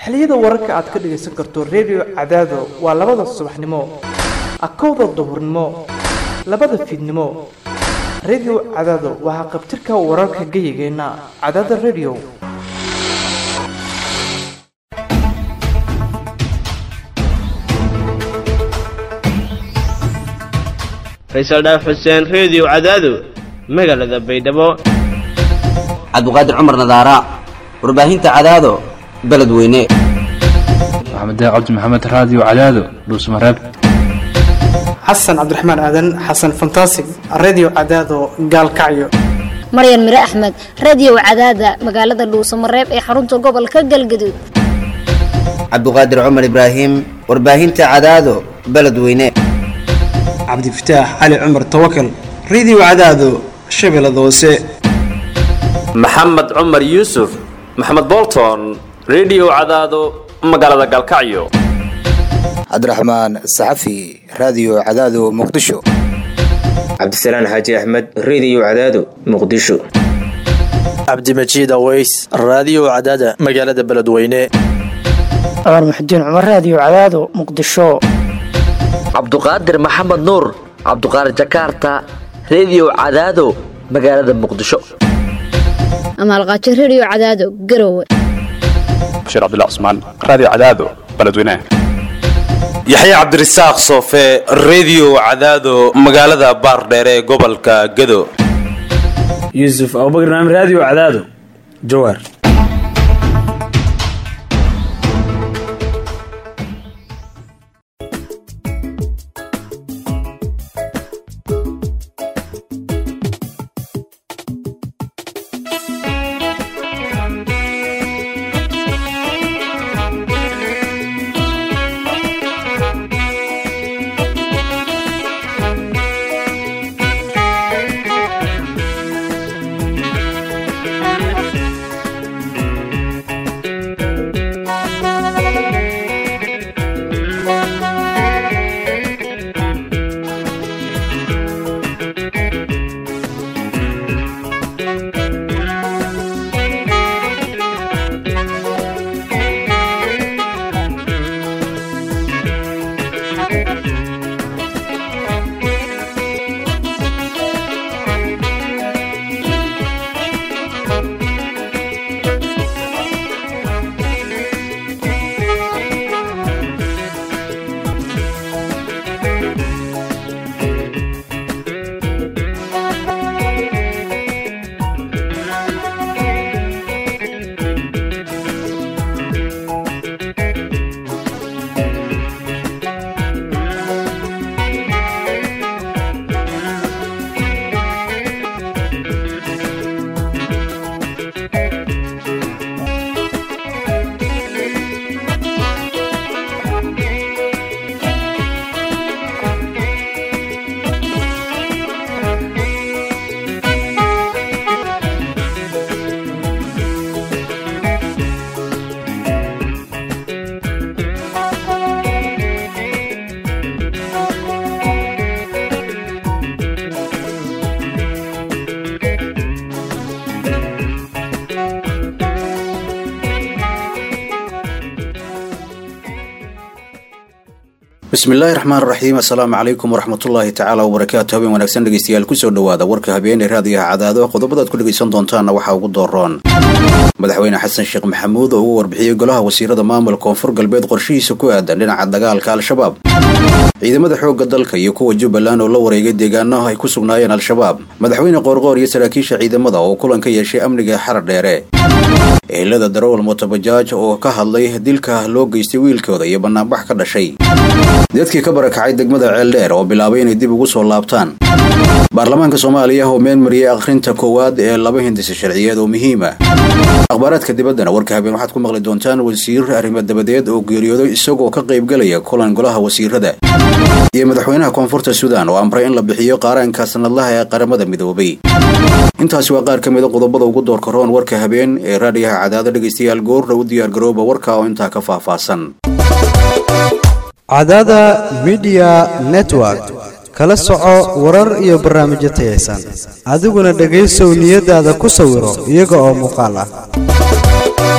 xilliyada wararka aad ka dhagaysan karto redio cadaado waa labada subaxnimo akowda duhurnimo labada fiidnimo redio cadaado waa haqabtirka wararka geyigeenna cadaada redio faysal dhaaf xuseen reediyo cadaado magaalada baydhabo cabdiqaadir cumar nadaara warbaahinta cadaado beledweyne maxamed cabdi maxamed raadiyo cadaado dhuusmareeb xasan cabdiraxmaan aadan xasan fantasig redio cadaado gaalkacyo maryan mire axmed radiyow cadaada magaalada dhuusamareeb ee xarunta gobolka galgaduud cabdiqaadir cumar ibraahim warbaahinta cadaado beledweyne cabdifataax cali cumar tawakal redio cadaado shabeellada hoose maxamed cumar yuusuf maxamed bolton redio cadaado magaalada galkacyo cabdiraxmaan saxafi raadiyo cadaado muqdisho cabdisalaan xaaji axmed reediyo cadaado muqdisho cabdimajiid aweys raadiyo cadaada magaalada beledweyne cumar muxudiin cumar raadiyo cadaado muqdisho cabduqaadir maxamed nuur cabduqaadir jakaarta reediyo cadaado magaalada muqdisho amaalqaajo redio cadaado garowe bashiir cabdilla cusmaan raadiyo cadaado beledweyne yaxye cabdirasaaq soofe reediyo cadaado magaalada baardheere ee gobolka gado yuusuf abubakr naam raadiyo cadaado jawaar bismillaahi raxmaan raxiim assalaamu calaykum waraxmatullaahi tacaala wabarakaatu habeen wanaagsan dhegeystayaal kusoo dhowaada warka habeenee raadiyaha cadaado qodobadaad ku dhegaysan doontaanna waxaa ugu dooroon madaxweyne xasan sheekh maxamuud oo ugu warbixiyey golaha wasiirada maamulka koonfur galbeed qorshihiisa ku aadan dhinaca dagaalka al-shabaab ciidamada xoogga dalka iyo kuwa jubbaland oo la wareegay deegaanaha ay ku sugnaayeen al-shabaab madaxweyne qoorqoor iyo saraakiisha ciidamada oo kulan ka yeeshay amniga xarar dheere ehelada darawal motobajaaj oo ka hadlay dilka loo geystay wiilkooda iyo bannaanbax ka dhashay dadkii ka barakacay degmada ceeldheer oo bilaabay inay dib ugu soo laabtaan baarlamaanka soomaaliya oo meenmariyey akhrinta koowaad ee laba hindisa sharciyeed oo muhiima akhbaaraadka dibaddana warka habeen waxaad ku maqli doontaan wasiir arrimo dabadeed oo geeriyooday isagoo ka qaybgelaya kulan golaha wasiirada iyo madaxweynaha koonfurta suudaan oo amray in la bixiyo qaaraanka sanadlaha ee qaramada midoobay intaasi waa qaar ka mida qodobada ugu doorka roon warka habeen ee raadiyaha cadaado dhegaystayaal goorra u diyaargarooba warka oo intaa ka faahfaahsan cadaada midiya network kala soco warar iyo barnaamijyo tayaysan adiguna dhegaysow niyadaada ku sawiro iyaga oo muuqaal ah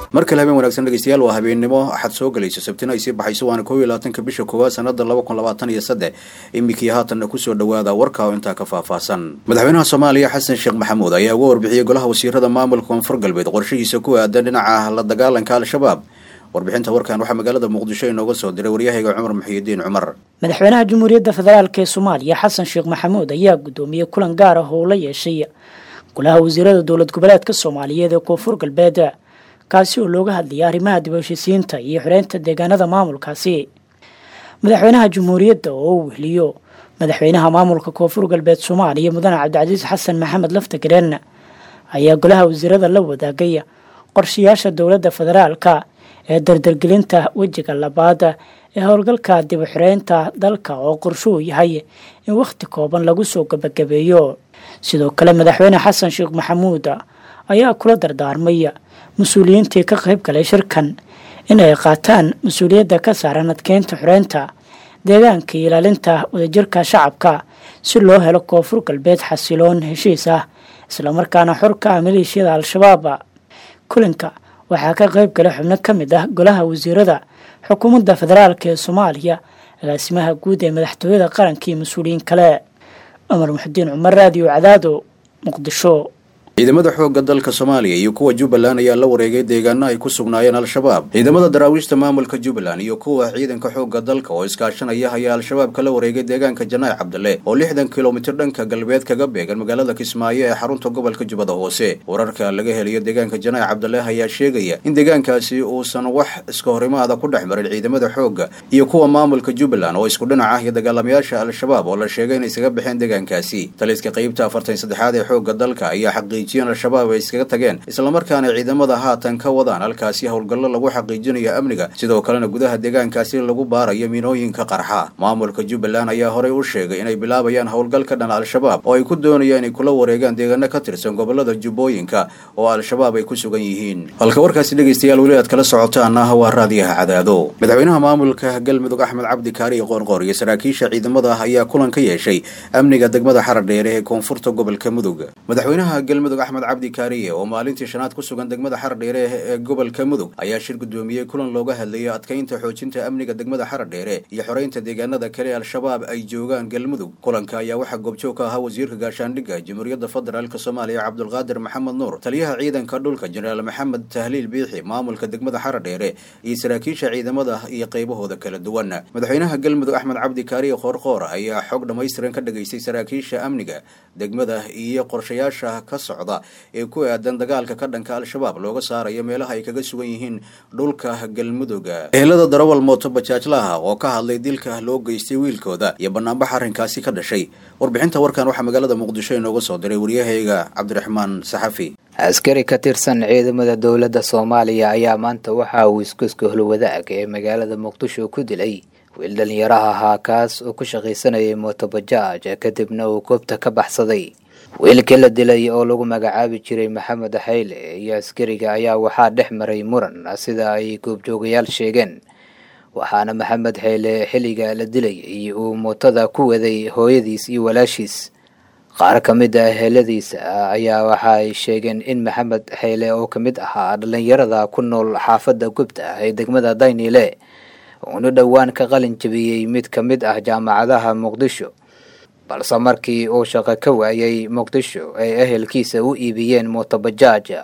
mar kale habeen wanaagsan dhegeystayaal waa habeennimo axad soo gelayso sabtina ay sii baxayso waana koob iyo labaatanka bisha koowaad sanada laba kun labaatan iyo saddex iminkii haatanna kusoo dhawaada warka oo intaa ka faahfaahsan madaxweynaha soomaaliya xasan sheekh maxamuud ayaa uga warbixiyey golaha wasiirada maamulka koonfur galbeed qorshihiisa ku aadan dhinaca la dagaalanka al-shabaab warbixinta warkan waxaa magaalada muqdisho inooga soo diray waryahayga cumar muxiyidiin cumar madaxweynaha jamhuuriyadda federaalk ee soomaaliya xasan sheekh maxamuud ayaa gudoomiyey kulan gaar ah oo la yeeshay golaha wasiirada dowlad goboleedka soomaaliyeed ee koonfur galbeed kaasi oo looga hadlayay arrimaha dib u heshisiinta iyo xoreynta deegaanada maamulkaasi madaxweynaha jamhuuriyadda oo u wehliyo madaxweynaha maamulka koonfur galbeed soomaaliya mudane cabdicasiis xasan maxamed laftagareen ayaa golaha wasiirada la wadaagay qorshayaasha dowladda federaalka ee dardargelinta wejiga labaad ee howlgalka dib u xireynta dalka oo qorshuu yahay in wakhti kooban lagu soo gabagabeeyo sidoo kale madaxweyne xasan sheekh maxamuud ayaa kula dardaarmay mas-uuliyiintii ka qayb galay shirkan in ay qaataan mas-uuliyadda ka saaran adkeynta xoreynta deegaanka iyo ilaalinta wadajirka shacabka si loo helo koonfur galbeed xasiloon heshiis ah islamarkaana xor ka ah maleeshiyada al-shabaab kulanka waxaa ka qayb galay xubno ka mid ah golaha wasiirada xukuumadda federaalk ee soomaaliya agaasimaha guud ee madaxtooyada qaranka iyo mas-uuliyiin kale cumar muxudiin cumar raadiyo cadaado muqdisho ciidamada xoogga dalka soomaaliya iyo kuwa jubbaland ayaa la wareegay deegaano ay ku sugnaayeen al-shabaab ciidamada daraawiishta maamulka jubbaland iyo kuwa ciidanka xoogga dalka oo iskaashanaya ayaa al-shabaab kala wareegay deegaanka janaac cabdale oo lixdan kilomitir dhanka galbeed kaga beegan magaalada kismaayo ee xarunta gobolka jubbada hoose wararka laga helayo deegaanka janaac cabdale ayaa sheegaya in deegaankaasi uusan wax iska horimaada ku dhex marin ciidamada xoogga iyo kuwa maamulka jubbaland oo isku dhinac ah iyo dagaalamayaasha al-shabaab oo la sheegay inay isaga baxeen deegaankaasi taliska qaybta afartan saddexaad ee xoogga dalka ayaa xaqiij al-shabaab ay iskaga tageen islamarkaana ciidamada haatan ka wadaan halkaasi howlgallo lagu xaqiijinayo amniga sidoo kalena gudaha deegaankaasi lagu baarayo miinooyinka qarxa maamulka jubbaland ayaa horey u sheegay inay bilaabayaan howlgal ka dhan al-shabaab oo ay ku doonayaan inay kula wareegaan deegaano ka tirsan gobolada jubbooyinka oo al-shabaab ay ku sugan yihiin halka warkaasi dhegaystayaal weli aad kala socotaana waa raadiyaha cadaado madaxweynaha maamulka galmudug axmed cabdi kaariyo qoorqoor iyo saraakiisha ciidamada ayaa kulan ka yeeshay amniga degmada xaradheere ee koonfurta gobolka mudug madaxweynaha galmudug axmed cabdi kaariye oo maalintii shanaad ku sugan degmada xaradheere ee gobolka mudug ayaa shir gudoomiyey kulan looga hadlayay adkeynta xoojinta amniga degmada xaradheere iyo xoreynta deegaanada kale al-shabaab ay joogaan galmudug kulanka ayaa waxaa goobjoog ka ahaa wasiirka gaashaandhigga jamhuuriyadda federaalk soomaaliya cabdulqaadir maxamed nuur taliyaha ciidanka dhulka jenaraal maxamed tahliil biixi maamulka degmada xaradheere iyo saraakiisha ciidamada iyo qaybahooda kala duwan madaxweynaha galmudug axmed cabdi kaariye qoorqoor ayaa xog dhammaystiran ka dhageystay saraakiisha amniga degmada iyo qorshayaasha ka socda ee ku aadan dagaalka ka dhanka al-shabaab looga saarayo meelaha ay kaga sugan yihiin dhulka galmudugga ehelada darawal mooto bajaajlaha oo ka hadlay dilka loo geystay wiilkooda iyo banaanbax arrinkaasi ka dhashay warbixinta warkan waxaa magaalada muqdisho inooga soo diray waryahayga cabdiraxmaan saxafi askari ka tirsan ciidamada dowladda soomaaliya ayaa maanta waxa uu iskuska holwadaag ee magaalada muqdisho ku dilay wiil dhalinyaraha ahaa kaas oo ku shaqaysanayay mootobajaaj kadibna uu goobta ka baxsaday wiilkii la dilay oo lagu magacaabi jiray maxamed xayle iyo askariga ayaa waxaa dhex maray muran sida ay goobjoogayaal sheegeen waxaana maxamed xayle xilliga la dilayay uu mootada ku waday hooyadiis iyo walaashiis qaar ka mid ah heladiisa ayaa waxa ay sheegeen in maxamed xayle oo ka mid ahaa dhalinyarada ku nool xaafadda gubta ee degmada daynile uuna dhowaan ka qalin jabiyey mid ka mid ah jaamacadaha muqdisho balse markii uu shaqo ka waayay muqdisho ay ehelkiisa u iibiyeen mootobajaaj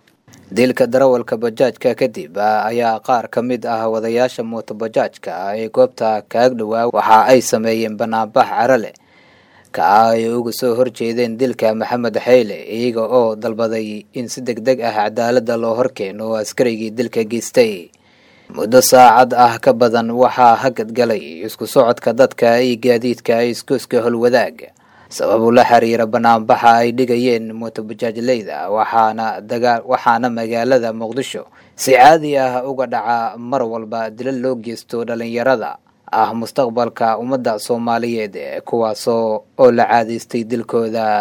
dilka darawalka bajaajka kadib ayaa qaar ka mid ah wadayaasha mootobajaajka ee goobta kaag dhowaa waxa ay sameeyeen banaanbax cara leh ka ay uga soo horjeedeen dilka maxamed xayle iyaga oo dalbaday in si deg deg ah cadaaladda loo horkeeno askarigii dilka geystay muddo saacad ah ka badan waxaa hagad galay isku socodka dadka iyo gaadiidka iskuska holwadaag sababu la xiriira banaanbaxa ay dhigayeen mootobajaajleyda waxaana dagaa waxaana magaalada muqdisho si caadi ah uga dhaca mar walba dila loo geysto dhalinyarada ah mustaqbalka ummadda soomaaliyeed kuwaasoo oo la caadaystay dilkooda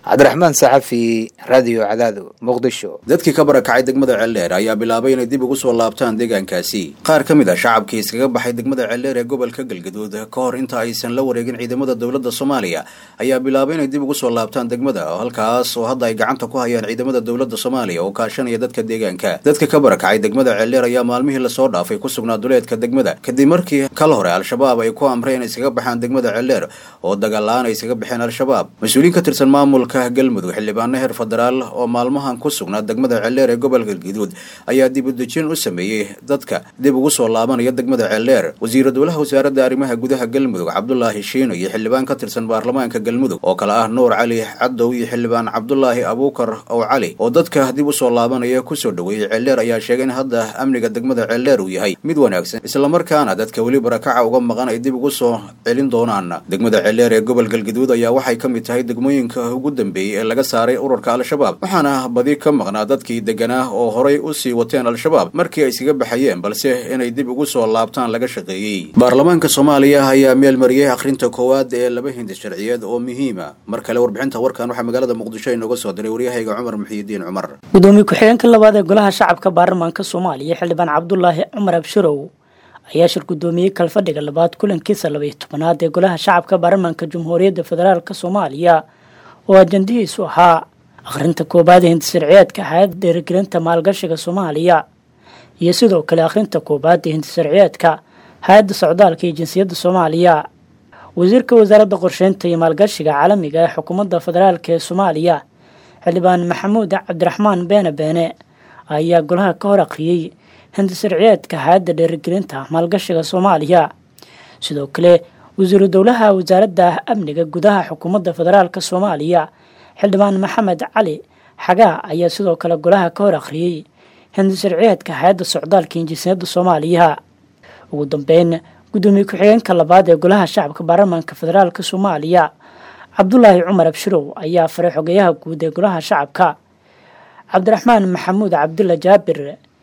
cabdiraxmaan saxafi raadiyo cadaado muqdisho dadkii ka barakacay degmada ceeldheer ayaa bilaabay inay dib ugu soo laabtaan deegaankaasi qaar ka mid a shacabkii iskaga baxay degmada ceeldheer ee gobolka galgaduud ka hor inta aysan la wareegin ciidamada dowladda soomaaliya ayaa bilaabay inay dib ugu soo laabtaan degmada halkaas oo hadda ay gacanta ku hayaan ciidamada dowladda soomaaliya oo kaashanaya dadka deegaanka dadka ka barakacay degmada ceeldheer ayaa maalmihii lasoo dhaafay ku sugnaa duleedka degmada kadib markii kal hore al-shabaab ay ku amreen inay iskaga baxaan degmada ceeldheer oo dagaal-la-aan ay iskaga baxeen al-shabaab mas-uuliyiin ka tirsan maamulka galmudug xildhibaano heer federaal oo maalmahan ku sugnaa degmada ceeldheer ee gobolka galgaduud ayaa dib u dejin u sameeyey dadka dib ugu soo laabanaya degmada ceeldheer wasiira dowlaha wasaaradda arrimaha gudaha galmudug cabdulaahi shiino iyo xildhibaan ka tirsan baarlamaanka galmudug oo kale ah nuur cali cadow iyo xildhibaan cabdulaahi abuukar ow cali oo dadka dib u soo laabanaya kusoo dhoweeyey ceeldheer ayaa sheegay in hadda amniga degmada ceeldheer uu yahay mid wanaagsan islamarkaana dadka weli barakaca uga maqan ay dib ugu soo celin doonaan degmada ceeldheer ee gobol galgaduud ayaa waxay ka mid tahay degmooyinka ugu dambeeyey ee laga saaray ururka al-shabaab waxaana badi ka maqnaa dadkii deganaa oo horay u sii wateen al-shabaab markii ay iskaga baxayeen balse inay dib ugu soo laabtaan laga shaqeeyey baarlamaanka soomaaliya ayaa meel mariyey akhrinta koowaad ee laba hindi sharciyeed oo muhiima mar kale warbixinta warkan waxaa magaalada muqdisho inooga soo diray waryahayga cumar muxiyidiin cumar gudoomiye ku-xigeenka labaad ee golaha shacabka baarlamaanka soomaaliya xildhibaan cabdulaahi cumar abshirow ayaa shir gudoomiyey kalfadhiga labaad kulankiisa labaiyo tobanaad ee golaha shacabka baarlamaanka jamhuuriyadda federaalk soomaaliya oo ajandihiisu ahaa akhrinta koobaad ee hindisharciyeedka hay-adda dhiirigelinta maalgashiga soomaaliya iyo sidoo kale akhrinta koobaad ee hindisharciyeedka hay-adda socdaalka iyo jinsiyadda soomaaliya wasiirka wasaaradda qorsheynta iyo maalgashiga caalamiga ee xukuumadda federaalk ee soomaaliya xildhibaan maxamuud cabdiraxmaan beene beene ayaa golaha ka hor akhriyey hindisharciyeedka hay-adda dhiirigelinta maalgashiga soomaaliya sidoo kale wasiiru dowlaha wasaaradda amniga gudaha xukuumadda federaalk soomaaliya xildhibaan maxamed cali xagaa ayaa sidoo kale golaha ka hor akhriyey hindisharciyeedka hay-adda socdaalka injinsiyadda soomaaliya ugu dambeyn gudoomiye ku-xigeenka labaad ee golaha shacabka baarlamaanka federaalk soomaaliya cabdulaahi cumar abshirow ayaa faray xogeyaha guud ee golaha shacabka cabdiraxmaan maxamuud cabdulla jaabir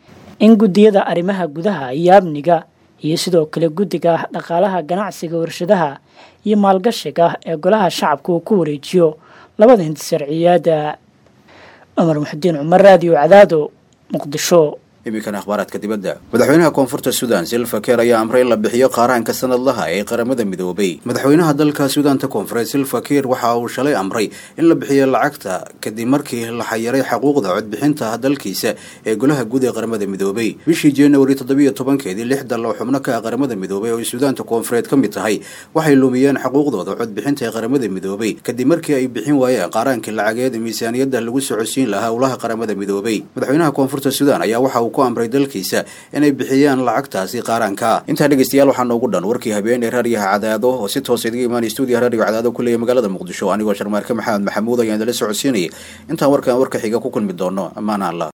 in guddiyada arrimaha gudaha iyo amniga iyo sidoo kale guddiga dhaqaalaha ganacsiga warshadaha iyo maalgashiga ee golaha shacabka uu ku wareejiyo labada hindisharciyaada cumar muxudiin cumar raadiyo cadaado muqdisho iminkan akhbaaraadka dibadda madaxweynaha koonfurta sudan silva keer ayaa amray in la bixiyo qaaraanka sanadlaha ee qaramada midoobay madaxweynaha dalka suudaanta koonfureed silva keer waxa uu shalay amray in la bixiyo lacagta kadib markii la xayiray xuquuqda codbixinta dalkiisa ee golaha guud ee qaramada midoobay bishii januari toddobiyo tobankeedii lix dal oo xubno ka ah qaramada midoobay oo ay suudaanta koonfureed ka mid tahay waxay lumiyeen xuquuqdooda codbixinta ee qaramada midoobay kadib markii ay bixin waayeen qaaraankii lacageed ee miisaaniyadda lagu socodsiin lahaa howlaha qaramada midoobay madaxweynaha koonfurta suudaan ayaa waxa uu ku amray dalkiisa inay bixiyaan lacagtaasi qaaraanka intaa dhegeystayaal waxaa noogu dhan warkii habeen ee raadiyaha cadaado oo si toosa idiga imaanay stuudiyaha raadiyo cadaado ku leeyahay magaalada muqdisho anigoo sharmaarke maxamed maxamuud ayaan idala socodsiinayay intaan warkan warka xiga ku kulmi doono ammaana allah